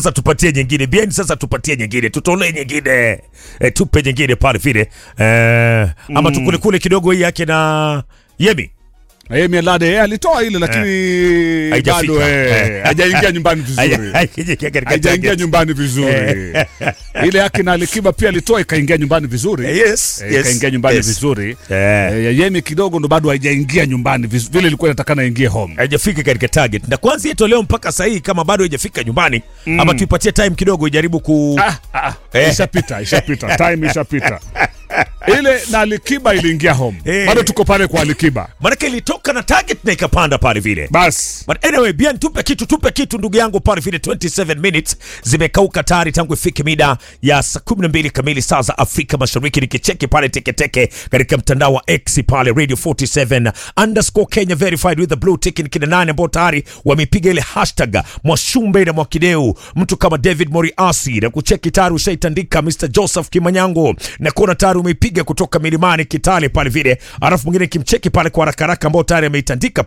sasa tupatie nyingine bien sasa tupatie nyingine tutolee nyingine e, tupe nyingine pale vile e, ama mm. tukule kule kidogo hii yake na yemi Yemi Alade yeye alitoa ile lakini Haijafika. bado eh, Eh. hajaingia nyumbani vizuri. Haijaingia nyumbani vizuri. Ile yake na Alikiba pia alitoa ikaingia nyumbani vizuri. yes, Eh, yes, ikaingia nyumbani yes. vizuri. Eh. Eh, ya Yemi kidogo ndo bado haijaingia nyumbani viz- vile ilikuwa inatakana ingie home. haijafika katika target na kwanza itolewa mpaka sahii kama bado haijafika nyumbani mm. ama tuipatie time kidogo ijaribu ku Ah, ah, Eh. ishapita, ishapita. Time ishapita. Ile na Alikiba iliingia home. Eh. Bado tuko pale kwa Alikiba. manake ilitoka na target na ikapanda pale vile Bas. But anyway, bien tupe kitu tupe kitu ndugu yangu pale vile 27 minutes zimekauka tayari tangu ifike mida ya saa 12 kamili saa za Afrika Mashariki nikicheki pale teketeke katika mtandao wa X pale Radio 47 underscore Kenya verified with the blue tick ni kina nane ambao tayari wamepiga ile hashtag Mwashumbe na Mwakideu mtu kama David Moriasi na kucheki tayari ushaitandika Mr Joseph Kimanyango na kuona tayari umeipiga kutoka milimani Kitale pale vile alafu mwingine kimcheki pale kwa haraka haraka ambao tayari ameitandika